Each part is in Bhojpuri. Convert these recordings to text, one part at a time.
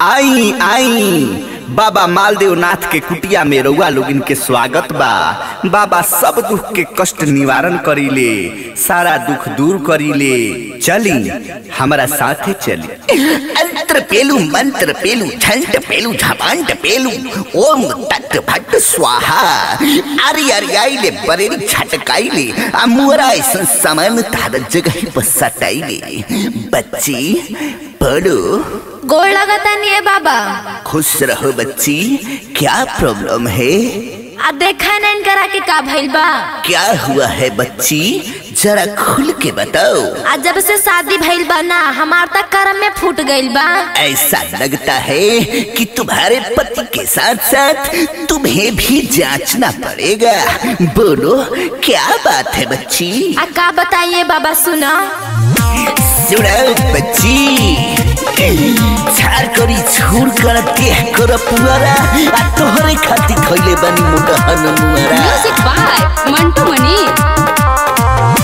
आई आई बाबा मालदेव नाथ के कुटिया में रउआ लोगिन के स्वागत बा बाबा सब दुख के कष्ट निवारण करीले सारा दुख दूर करीले चली हमारा साथे चली अंतर पेलू मंत्र पेलू झंट पेलू झपांट पेलू ओम तट भट स्वाहा अरे अरे आइले बरेरी छटकाइले अमुरा ऐसा सामान तार जगह पर सटाइले बच्ची पढ़ो गोड़ लगता नहीं है बाबा खुश रहो बच्ची क्या प्रॉब्लम है आ देखा नहीं करा के का भइल बा क्या हुआ है बच्ची जरा खुल के बताओ आ जब से शादी भइल बा ना हमार तक कर्म में फूट गइल बा ऐसा लगता है कि तुम्हारे पति के साथ साथ तुम्हें भी जांचना पड़ेगा बोलो क्या बात है बच्ची आ का बताइए बाबा सुना सुनो बच्ची झार करी छूर कर देह कर पुअरा आ तोहरे खातिर खइले बनी मोटा हनुमुरा म्यूजिक बाय मंटू मनी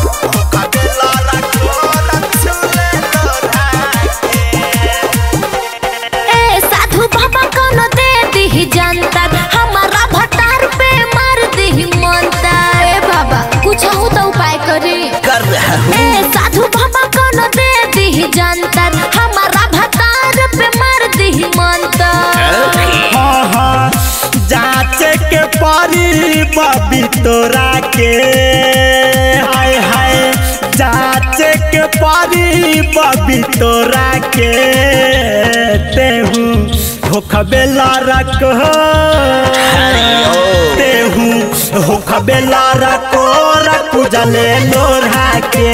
ए साधु बाबा कोनो दे दी जनता हमारा भटार पे मार दी मनता ए बाबा कुछ हो तो उपाय करी कर रहा हूँ ए साधु बाबा कोनो दे दी जनता हमारा भटार पे मार दी मनता हाँ हाँ जांचे के परी बबी तोरा के हाय हाय जांचे के परी बबी तोरा के तेहू होखबेला रख तेहू होखबेला रखो रखू जले लोढ़ा के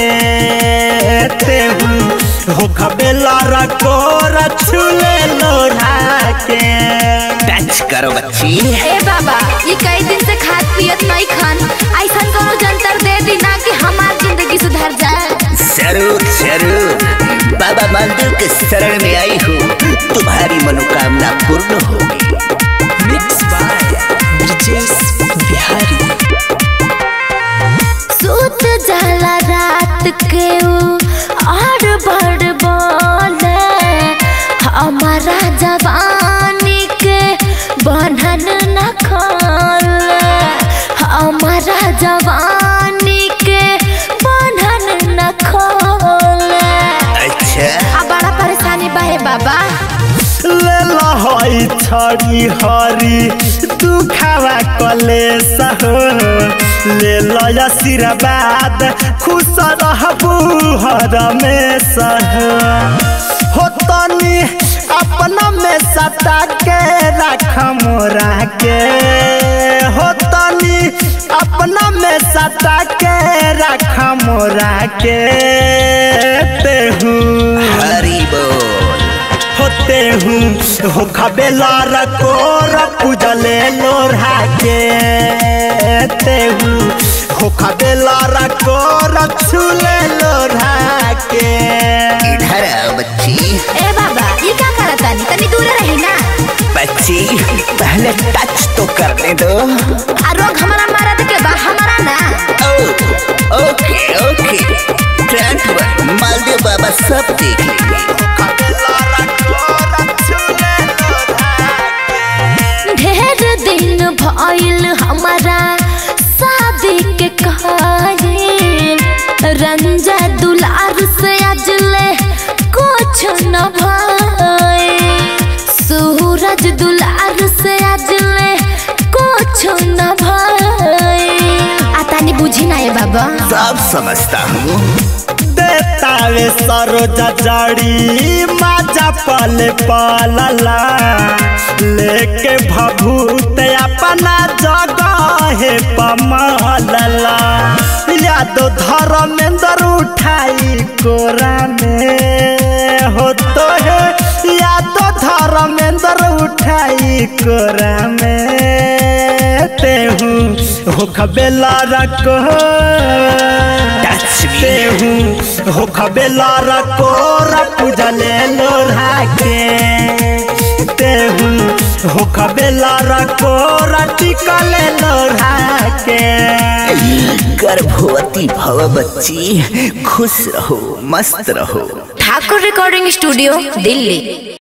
तेहू होखबेला रखो रछुले लोढ़ा के टच करो बच्ची ए बाबा ये कई दिन से खाद पियत नहीं खान ऐसा कोनो जंतर दे दी ना कि हमार जिंदगी सुधर जाए जरूर जरूर बाबा मालदेव के शरण में आई हूँ तुम्हारी मनोकामना पूर्ण होगी मिक्स बाय ब्रिजेश बिहारी सूत जाला रात के ऊ और बड़ बोले हमारा जवानी के बंधन न खोले हमारा जवानी के बंधन न खोले अच्छा आ बड़ा परेशानी बा हे बाबा ले लहई छड़ी हरी दुखावा कलेस हो ले लय आशीर्वाद खुश रहबू हर में सह हो तनी अपना में सटा के रख मोरा के हो तनी अपना में सटा के रख मोरा के तेहू हरी बोल होते हूँ हो खबेला रखो रखू जले लोढ़ा के ते हूँ हो खबेला रखो रछुले लोढ़ा के इधर आओ बच्ची ए बाबा ये क्या करत तानी तनी दूर रही ना बच्ची पहले टच तो करने दो आ रोग हमारा मारत के बा हमारा ना ओ, okay okay don't worry Maldev बाबा सब देख लेंगे खबेला रखो रछुले लोढ़ा ढेर दिन भइल हमारा शादी के कहल रंजा दुलार से अजले कुछ न भइल सूरज दुलार से अजले कुछ न भइल आ तानी बुझी ना ये बाबा सब समझता हूँ देतावे सरोज जड़ी माजा पल पलला लेके भभूत अपना जगह पमलला यादो धर्मेंद्र उठाई कोरा में हो तो है यादो धर्मेंद्र उठाई कोरा में तेहू हो खबेला रखो टच मी तेहू हो खबेला रखो रखू जले लोढ़ा के तेहू हो खबेला रखो रटिकले लोढ़ा के गर्भवती भव बच्ची खुश रहो मस्त रहो ठाकुर रिकॉर्डिंग स्टूडियो दिल्ली